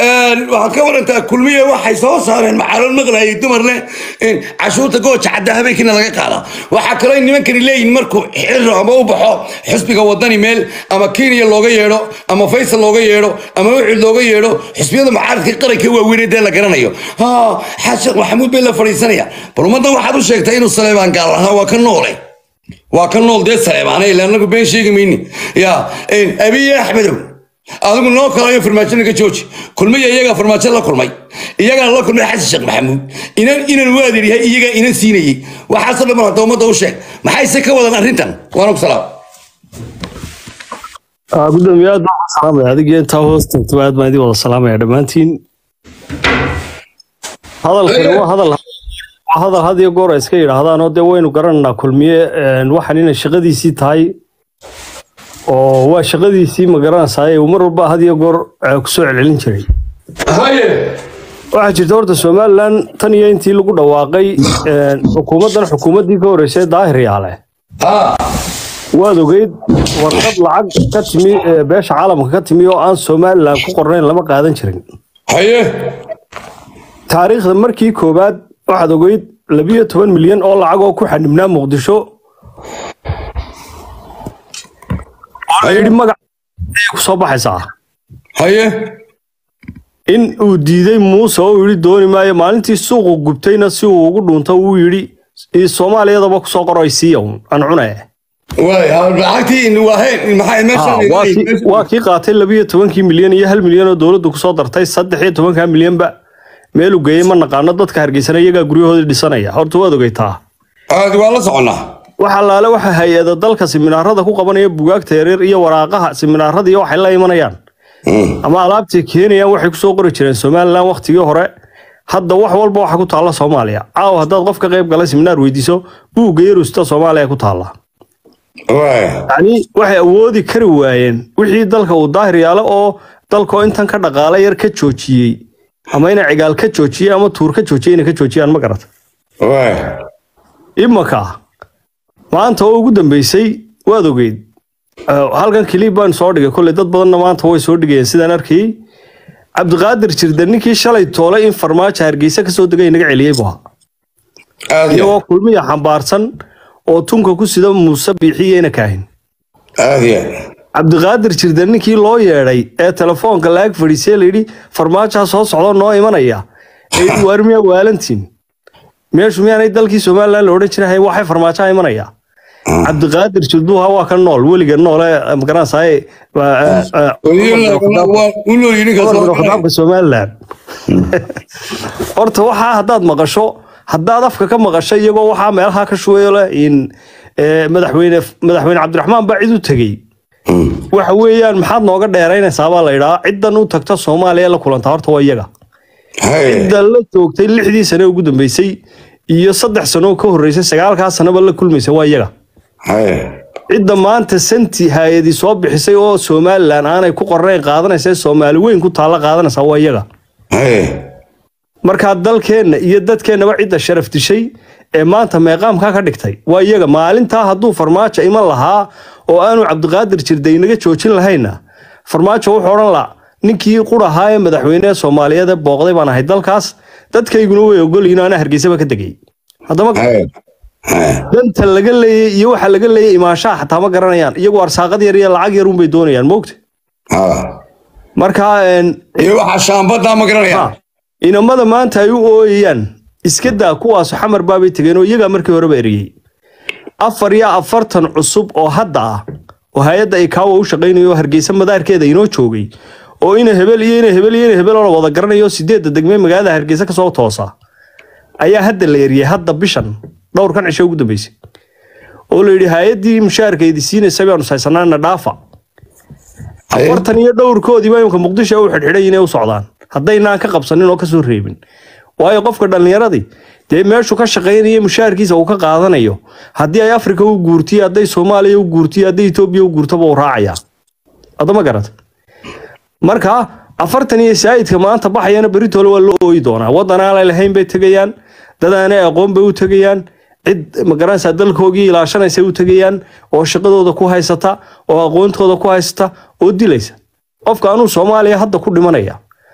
waxaad ka warantaa kulmiye waxay soo saareen maxaalad maqlayay dumar leh cashuurta gooja cadda habeenkiina laga qaada waxaa kaloo nimankani leeyihin markuu xiro ama u baxo xisbiga wadani meel ama kenya looga yeedho ama faysal looga yeedho ama ucid looga yeedho xisbiyada mucaaradka qaranka waaweynee dee la garanayo xaad sheekh maxamuud bay la fadhiisanaya bal ummaddan waxaad u sheegtay inuu saleebaan gaal ahaa waa ka noole waa ka nool dee saleebaana ila anagu been sheegi mayni ya abiye axmedow adigu noo kalayo farmaajona ka jooji kulmaya iyagaa farmaajo la kulmay iyagana la kulmay xasan sheekh maxamuud inan inan waadir yahay iyagaa inan siinayey waxaasoo dhan hadda ummadda u sheeg maxayse ka wadan arrintan waana ku salaam gudoomiye aad baan ku salaamaya adigii intaa hoos tagto aad baan idin wada salaamaya dhammaantiin hadalkani waa hadal waa hadal had iyo goor ay iska yidhaahdaan oo dee waynu garanaynaa kulmiye waxaan inay shaqadiisii tahay oo waa shaqadiisii ma garanaysaa uu mar walba had iyo goor kusoo celcelin jiray waxaa jirta horta somalilan tan iyo intii lagu dhawaaqay xukuumaddan xukuumaddii ka horreysay daahir yaale waad ogeyd warqad lacag ka timi beesha caalamka ka timi oo aan somalilan ku qornayn lama qaadan jirin haye taariikhda markii koowaad waxaad ogeyd labiyo toban milyan oo lacag oo ku xanibnaa muqdisho oo la yidhi magac ayay ku soo baxaysaa haye in uu diiday muuse oo uu yidhi dooni maayo maalintii suuqu gubtayna si uu ugu dhuunto wuu yidhi "Ii soomaaliyadaba kusoo qoro ay siiya un aan cunaya waay lacagtii waaheen maxay Ah, waa kii- meesha waa kii qaatay labiyo tobankii milyan iyo hal milyan oo dowladdu kusoo dartay saddex iyo tobankaa milyanba meeluu geeyey ma naqaano dadka hargeysana iyagaa guryahoodii dhisanaya horta waad ogeytaa aad waa la soconnaa waxa laale waxa hay-ada dalka siminaarada ku qabanaya bugaagta yaryar iyo waraaqaha siminaarada iyo waxay la imanayaan ama alaabtii keenayaan waxay kusoo qori jireen somalilan waktigii hore hadda wax walba waxa ku taalla soomaaliya caawa haddaad qof ka qayb galay siminaar weydiiso buugga yarusta soomaaliya ku taalla waay yacni waxay awoodi kari waayeen wixii dalka uu daahir yaalo oo dalkoo intan ka dhaqaala yar ka joojiyey ama inay cigaal ka joojiyey ama tuur ka joojiyey inay ka joojiyaan ma garata waay imaka maanta oo ugu dambeysay waad ogeyd Uh, halkan kilib baan soo dhigay kolley dad badanna maanta way soo dhigayeen sidaan arkayey cabdiqaadir jirde ninkii shalay toolay in farmaajo hargeysa kasoo degay inaga celiyey buu ahaa aad iyo iyagoo kulmiya xambaarsan oo tunka ku sida muuse biixiyeyna kaahin aad iyo cabdiqaadir jirde ninkii loo yeedhay ee telefoonka laag fadhiisay layidhi farmaajaa soo socdo noo imanaya ee yidhi waar miyaa waalantiin meeshu miyaanay dalkii somalilan la odhan jiray waxay farmaajaa imanaya cabdiqaadir jirduha waa ka nool weliga noole magaranaysaay khadaabka somalilan horta waxaa haddaad maqasho haddaad afka ka maqasho iyagoo waxaa meelaha ka shubayo leh in eh, madaxweyne madaxweyne cabdiraxmaan baa cid u tegey waxa weeyaan maxaad nooga dheeraynaysaa baa la yidhaa ciddan u tagta soomaaliya la kulantaa horta waa iyaga cidda la joogtay lixdii sane ugu dambeysay iyo saddex sano ka horreysay sagaalkaa sanaba la kulmaysa waa iyaga cidda maanta santi hay-adii soo bixisay oo somalilan aanay ku qornayn qaadanaysa ee soomaali weyn ku taalla qaadanaysa waa iyaga markaa dalkeenna iyo dadkeennaba cidda sharaf dishay ee maanta meeqaamkaa ka dhigtay waa iyaga maalintaa hadduu farmaajo iman lahaa oo aanu cabdiqaadir jirday inaga joojin lahayna farmaajo wuxuu odhan la ninkii qurahaa ee madaxweyne soomaaliyeed ee booqday baan ahay dalkaas dadkayguna way ogolyihin ana hargeysaba ka degay haddama danta laga leeyay iyo waxa laga leeyay imaanshaha xataa ma garanayaan iyagu arsaaqad yar iyo lacag yar unbay doonayaan moogta markaa een, iyo waxaa shaambaddaa ma garanaya inamada maanta ay u ooyayaan iska daa kuwaas xamar baabay tegeen oo iyagaa markii horeba eriyey afar iyo afartan cusub oo hadda ah oo hay-adda ikaawa u shaqaynayo oo hargeysa madaarkeeda inoo joogay oo ina hebel iyo ina hebel iyo ina hebel oo la wada garanayo sideedda degmee magaalada hargeysa kasoo toosa ayaa hadda la eriyey hadda bishan dhowrkan cisho ugu dambeysay oo la yidhi hay-addii mushaharkeedi siinaysa baanu saysanaana dhaafa afartan iyo dhowrkoodiiba imika muqdisho u xidhxidhay inay u socdaan haddaynaan ka qabsanin oo kasoo reebin waayo qofka dhallinyaradii dee meeshu ka shaqaynaya mushaharkiisa uu ka qaadanayo haddii ay afrika u guurtiyo hadday soomaaliya u guurtiyo hadday etoobiya u guurtaba uu raacayaa adama garata marka afartan iyo saa'idka maanta baxayana beritoole waa loo ooyi doonaa waddan aanay lahayn bay tegayaan dad aanay aqoon bay u tegayaan cid magaranaysaa dalkoogii ilaashanaysa u tegayaan oo shaqadooda ku haysata oo aqoontooda ku haysata oo dilaysa qofka anuu soomaaliya hadda ku dhimanaya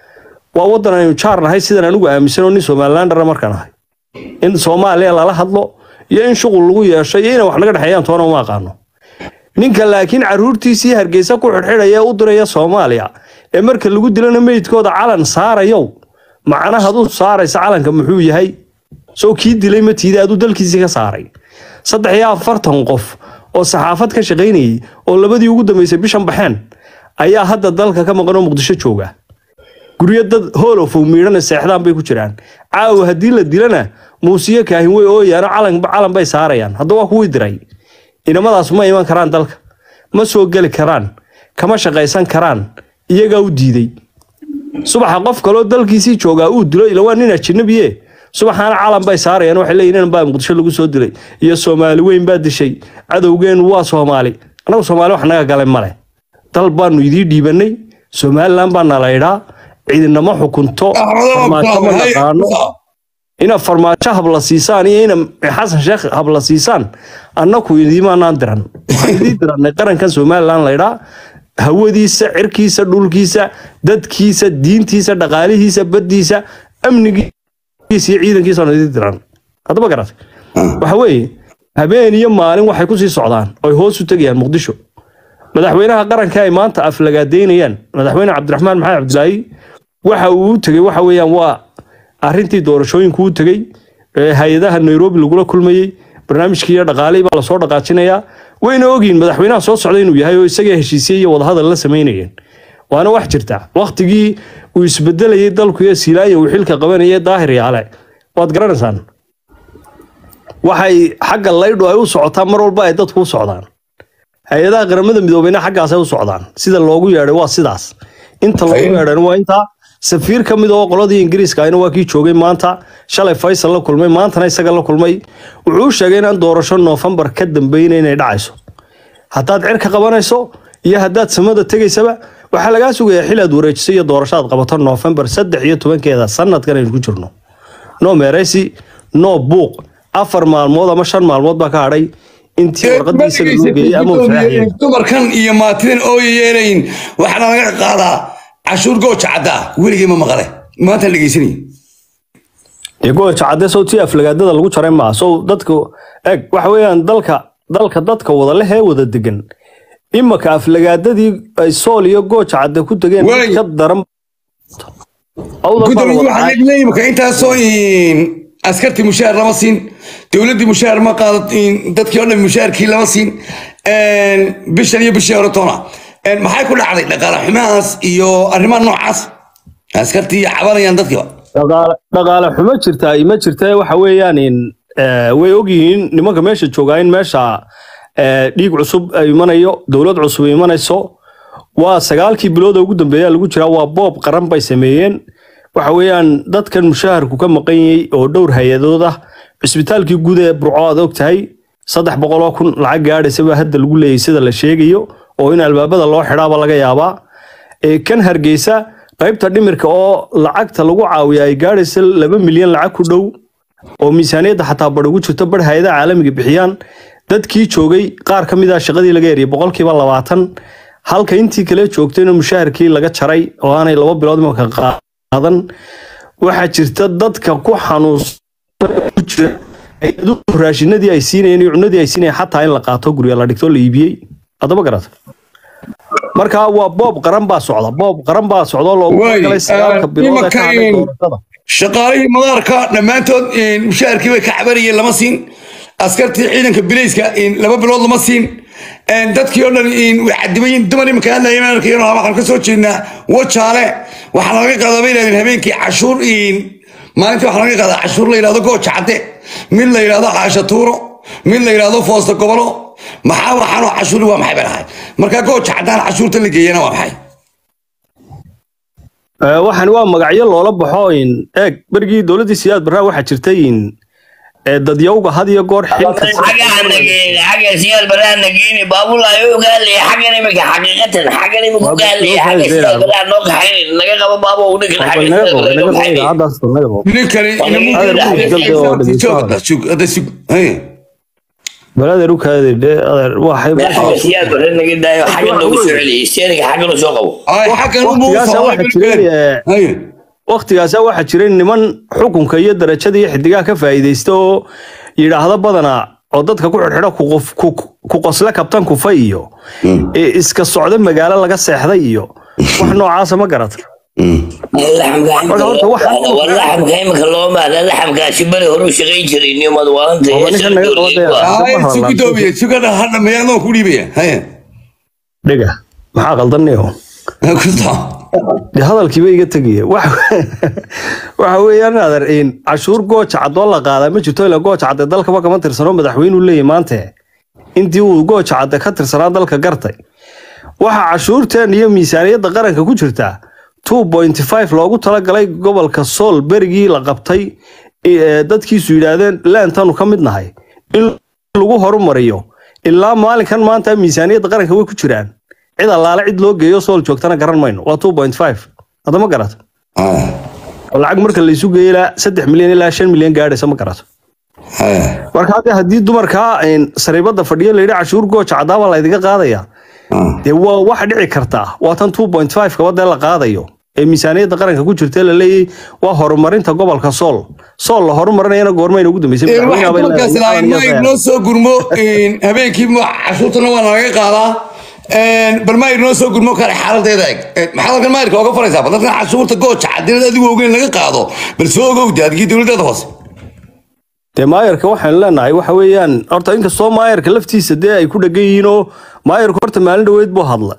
waa waddan aynu jaar nahay sidan anigu aaminsan oo nin somalilandara markaan ahay in soomaaliya lala hadlo iyo in shuqul lagu yeesho iyo inay wax naga dhexeeyaan toona uma aqaano ninka laakiin caruurtiisii hargeysa ku xidhxidhaya ee u diraya soomaaliya ee marka lagu dilana meydkooda calan saarayow macnahaad u saaraysa calanka muxuu yahay soo kii dilay ma tiida aduu dalkiisii ka saaray saddex iyo afartan qof oo saxaafad ka shaqaynayay oo labadii ugu dambeysay bishan baxeen ayaa hadda dalka ka maqan oo muqdisho jooga guryo dad hoolofow miidhana seexdaan bay ku jiraan caawa haddii la dilana muusiyo kaahin way ooyaano calan calan bay saarayaan hadda waa kuwii diray inamadaas ma iman karaan dalka ma soo geli karaan kama shaqaysan karaan iyagaa u diiday subaxa qof kaloo dalkiisii joogaa uu dilo ila waa nin ajnabiye subaxaana calan bay saarayaan waxay leeyihin inan baa muqdisho lagu soo dilay iyo soomaali weyn baa dishay cadowgeenu waa soomaali annagu soomaali wax naga galay male dal baanu idii dhiibanay somaliland baa nalaydhaa ciidinamo xukunto farmaajo ma naqaano ina farmaajo habla siisaan iyo ina xasan sheekh habla siisaan annaku idimaanaan diran waxaan idii dirannay qarankan somaliland laydhaa hawadiisa cirkiisa dhulkiisa dadkiisa diintiisa dhaqaalihiisa baddiisa amnigiisa iyo ciidankiisa aan idii diran haddaba garatay waxa weeye habeen iyo maalin waxay kusii socdaan oy hoos u tegayaan muqdisho madaxweynaha qaranka ay maanta aflagaadeynayaan madaxweyne cabdiraxmaan maxamed cabdilaahi waxa uu u tegey waxa weeyaan waa arrintii doorashooyinku u tegey hay-adaha nairobi lagula kulmayey barnaamijkii iyo dhaqaalihii baa lasoo dhaqaajinayaa wayna ogyihin madaxweynaha soo socda inuu yahay oo isaga heshiisye iyo wadahadal la samaynayeen waana wax jirta waktigii uu isbedelayay dalku iyo silaaya uu xilka qabanayay daahir yaale waad garanaysaan waxay xagga laydhu ay u socotaa mar walba ay dadku u socdaan hay-adaha qaramada midoobeyna xaggaasay u socdaan sida loogu yeedhay waa sidaas inta loogu yeedhayna waa intaa safiir ka mid oo qoladii ingiriiska ayna waa kii joogay maanta shalay faysal la kulmay maantana isaga la kulmay wuxuu u sheegay inaan doorasho noofembar ka dambeyna inay dhacayso haddaad cirka qabanayso iyo haddaad samada tegaysaba waxaa lagaa sugayaa xil aad wareejiso iyo doorasho aad qabato noofembar saddex iyo tobankeeda sanadkan aynu ku jirno no meereysi no buuq afar maalmood ama shan maalmood baa ka hadhay intii warqadii isaga loo geeyey ama uu saxaxiyey dumarkan iyo maatidan ooyayeelayn waxaana laga qaadaa cashuur gooja caddaa weligay ma maqale maanta dhegeysanay dee gooja cadde sow tii aflagaadada lagu jaray maa sow dadka eg waxa weeyaan dalka dalka dadka wada leh ee wada degan imaka aflagaadadii ay sool iyo gooja cadde ku tegeen Wey. ka daran Awdal baa la gudoomiye wada waxaa caay. leeyahay imika intaasoo in askartii mushaar lama siin dowladdii mushaar ma qaado in dadkii oo dhan mushaarkii lama siin een, bishan iyo bishii hore toona Een, maxay ku dhacday dhaqaale xumahaas iyo arrimaha noocaas askartii cabanayaan dadkiiba dhaqaale dhaqaale xumo jirtaa ima jirta waxa weeyaan in eh, way ogyihiin nimanka meesha joogaa in meesha eh, dhiig cusub ay imanayo dowlad cusub ay imanayso waa sagaalkii bilood ee ugu dambeeya lagu jiraa waa boob qaran bay sameeyeen waxa weeyaan dadkan mushaharku ka maqan yahay oo dhowr hay-adood ah cisbitaalkii guud ee burco aad og tahay saddex boqol oo kun lacag gaadhaysa baa hadda lagu leeyahay sida la sheegayo oo in albaabada loo xidhaaba laga yaabaa ee kan hargeysa qaybta dhimirka oo lacagta lagu caawiya ay gaadhaysa laba milyan lacag ku dhow oo miisaaniyadda xataa bar ugu jirto bar hay-adaha caalamiga bixiyaan dadkii joogay qaar ka mid ah shaqadii laga eriyay boqolkiiba labaatan halka intii kale joogtayna mushaharkii laga jaray oo aanay laba bilood imaka qaadan waxaa jirta dadka ku xanuunsan ku jira hay-aduhu raashinadii ay siinayeen iyo cunadii ay siinayeen xataa in la qaato gurya la dhigto la iibiyey adaba garata marka waa boob qaran baa socda boob qaran baa socda oo loogu Waay, talagalay sagaalka ah, bilood ee ka hadhay imanka in- doorashada shaqaalihii madaarka dhammaantood in mushaharkii bay ka cabanayeen lama siin askartii ciidanka bilayska in laba bilood lama siin een, dadkii oo dhan in way cadimayin dumar imanka hadlayeen aan arkayno waxaan ka soo jeednaa wajaale waxaa laga qaadaa bay yidhahdeen habeenkii cashuur in maalintii waxaa laga qaadaa cashuur la yidhahdo gooja cadde mid la yidhahdo caasha tuuro mid la yidhahdo foosta gobolo maxaa waxaanoo cashuuri waa maxay bay dhahay marka gooja caddaan cashuurta la geeyana waa maxay Ee, waxaan waa magacyo loola baxo in eeg berigii dowladdii siyaad barraa waxaa jirtay in ee, dadyowga had iyo goor xilka xagga hanageeni xagga siyaad baraa nageeni baabul ayuu gaalaya xaggan imika xaqiiqatan xaggan imika gaalaya xagga siyaad baraa noo kaxayn naga qabo baabo u dhigan xagga Naga siyaad qabo, baraa naga noo qabo, kaxayn idaacadaas bal naga qabo. ninkani Adeer Muuse Galde oo dhegeystaha. hadda sug hey. bal adeer u kaadi dhe adeer waxay xagga siyaad baraa naga daayo xaggan noogu soo celiyay siyaadka xaggan u soo qabo ay xaggan u waqtigaasa waxaa jiray ee, Haye. wakhtigaasa waxaa jiray niman xukunka iyo darajada iyo xidigaha ka faa'iidaysta oo yidhaahda badanaa oo dadka ku xidhxidha ku qof- ku- ku qosle kabtan kufa iyo ee iska socda magaalo laga seexday iyo wax noocaasa ma garata Marka horta waxa- laxamka imika loo maada laxamkaasi beri horu shaqayn jiray nimad waanta Waa ninkan naga qabadaya. Ay, si gudoomiye sugada ha dhameeya anoo ku dhiibaya haya dhiga maxaa qaldanniyo ku soco dee hadalkiiba iga tegaya Wax- waxa weeyaan adeer in cashuur gooja cadoo la qaadaa ma jirto ilaa gooja cadde dalkaba kama tirsano madaxweynuu leeyahy maante intii uu gooja cadde ka tirsanaa dalka gartay waxa cashuurteen iyo miisaaniyadda qaranka ku jirtaa 2.5 loogu talagalay gobolka sool berigii la qabtay ee dadkiisu yidhaahdeen leentanu ka mid nahay in lagu horumariyo ilaa maalinkan maanta miisaaniyadda qaranka way ku jiraan cid allaale cid loo geeyo sool joogtana garan mayno waa 2.5 hadda ma garato haya oo lacag marka la isu geeyo ilaa saddex milyan ilaa shan milyan gaadhaysa ma garato haya marka hadda haddii dumarkaa een, sariibada fadhiyo layidhi cashuur gooja cadaaba la idiga qaadaya dee waa wax dhici kartaa waa tan 2.5 kaba dee la qaadayo ee miisaaniyadda qaranka ku jirta la leeyahay waa horumarinta gobolka sool sool la horumarinayana goormayna ugu dambeysay Ee, madaxweynaha bay waxaa leedahay, markaas lahayn iyo ma qabanaya inoo soo gurmo een, habeenkii ma- cashuurtana waa nalaga qaadaa een, bal ma inoo soo gurmo kale xaaladeeda eg Ee, maxaad halkan maayirka oga faraysaa bal dadkan cashuurta gooja cadinada adigu ogeyn laga qaado bal soo ogowda adigii dowladeeda hoose dee maayarka waxaan leenahay waxa weeyaan horta inkastoo maayarka laftiisa dee ay ku dhegan yihiin oo maayarku horta maalin dhoweyd buu hadla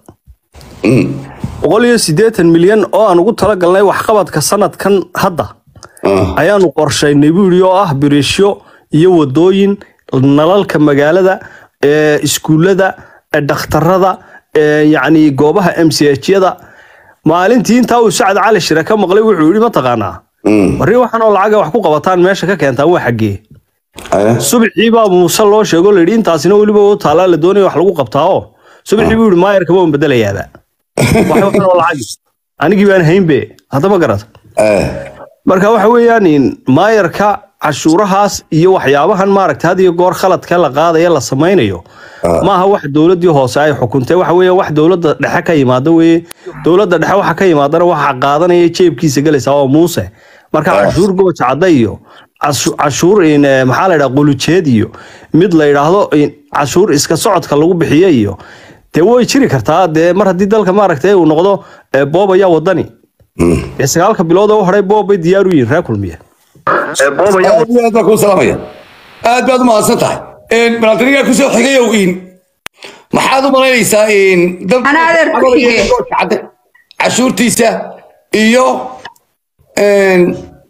boqol iyo siddeetan milyan oo aan ugu talagalnay waxqabadka sanadkan hadda ayaanu qorshaynay buu yidhi oo ah biriishyo iyo wadooyin nalalka magaalada ee iskuullada ee dhakhtarada ee yacni goobaha m c h-yada maalintii intaa uu sacad cali shire ka maqlay wuxuu yidhi mataqaanaa warri waxaan oo lacaga wax ku qabataan meesha ka keentaan waa xaggee haya subixii baa muuse loo sheego layidhi intaasina weliba u taalaa la doonaya wax lagu qabtaa oo subixii buu yidhi maayarka waan bedelayaaba wax waxan oo lacag anigii baan haynbe haddama garata haya marka waxa weeyaan in maayarka cashuurahaas iyo waxyaabahan maaragta had iyo goor khaladka la qaadaya la samaynayo maaha wax dowladii hoose ay xukuntay waxa weeye wax dowladda dhexe ka yimaada weeye dowladda dhexe waxa ka yimaadana waxa qaadanaya jeebkiisa gelaysa oo muuse marka cashuur gooja cadda iyo cashu- cashuur in eh, maxaa la yidhaha qulujeed iyo mid la yidhaahdo in cashuur iska socodka lagu bixiyo iyo dee way jiri kartaa dee mar haddii dalka maaragta uu noqdo eh, boob ayaa wadani dee sagaalka bilood oo u horay boob bay diyaar u yihiin reer kulmiye boob ayaa aad iyo aad baan kuu salaamaya aad baad u mahadsan tahay Een, balaantanigaa kusoo xigayow in maxaad u malaynaysaa in dalka- Anaa adeer ku xige. Cadde, cashuurtiisa iyo een,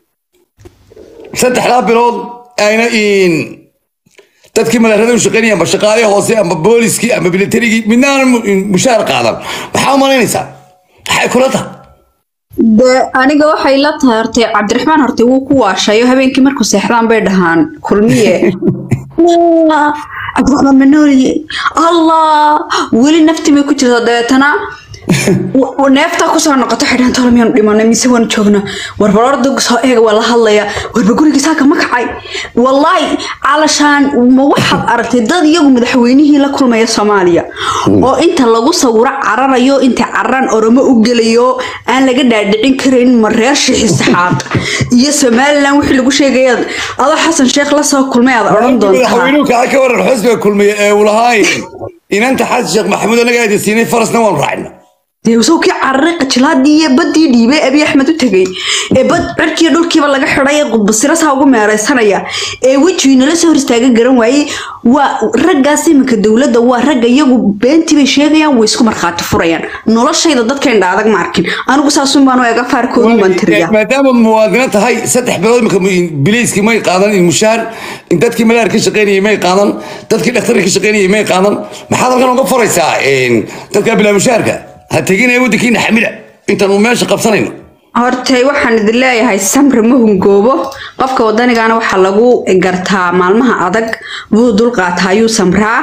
saddexdaa bilood ayna in dadkii madaarada u shaqaynaya amba shaqaalihii hoose amba booliskii amba militarigii midna aan mu- mushaar qaadan maxaa u malaynaysaa maxay kula tahay de aniga waxay la tahay hortay cabdiraxmaan hortay wuu ku waashayo habeenkii markuu seexdaan bay dhahaan kulmiye Allah, cabdiraxmaan manooliye allah weli naftii bay ku jirtaa dabeetana w- w- neeftaa kusoo noqoto xidhaan tolo miyaanu dhimanay mise waanu joognaa warbar orda soo eega waa la hadlayaa warba guriga saaka ma kacay wallaahi calashaan ma waxaad aragtay dad iyagu madaxweynihii la kulmaya soomaaliya oo inta lagu sawiro cararayo inta cararaan oromo u gelayo aan laga dhaadhicin karin ma reer shixi saxaad iyo somalilan wixii lagu sheegaya adoo xasan sheekh la soo kulmay aad odhan doontaa madaxweynuhu kaa ka waran xusbiga kulmiye ee uu lahaa inanta xasan sheekh maxamuud anaga aydin siinay farasna waanu raacina dee sawkii cararay qajilaadii iyo baddii dhiibay abiy axmed u tegay ee bad cirkiiyo dhulkiiba laga xidhay ee qudbasirasaa ugu meeraysanaya ee wejigii nala soo hor istaaga garan waayey waa raggaas iminka dowladda waa ragga iyagu beentii bay sheegayaan way isku markhaati furayaan noloshayda dadkayn adag ma arkin anigu saasun baan u eega faarkoodu baan tiriyaa maadaama muwaadino tahay saddex bilood imika biliiskii may qaadan in mushaar in dadkii malaar ka shaqaynayay may qaadan dadkii dhakhtarka ka shaqaynayay may qaadan maxaad halkan uga faraysaa dadka bilaa mushaarka ha teginaya waddankiina xamila intaan uu meesha qabsanayno hortay waxaan idin leeyahay samri ma hungoobo qofka wadanigana waxaa lagu gartaa maalmaha adag wuu dulqaataa ayuu samraa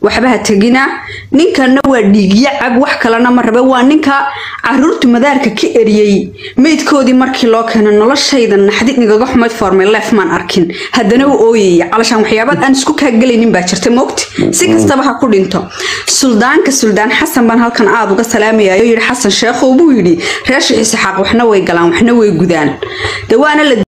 waxba ha tegina ninkanna waa dhiigyacab wax kalena ma rabe waa ninka caruurtu madaarka ka eriyey meydkoodii markii loo keeno noloshayda naxdid nigaga xumayd formay leef maan arkin haddana u ooyaya calashaan waxyaabaad aan isku kaagelaynin baa jirta mogti si kastaba ha ku dhinto suldaanka suldaan xasan baan halkan aada uga salaamayayo yidhi xasan sheekhow buu yidhi reer shixiisa xaaq waxna way galaan waxna way gudaan de waana la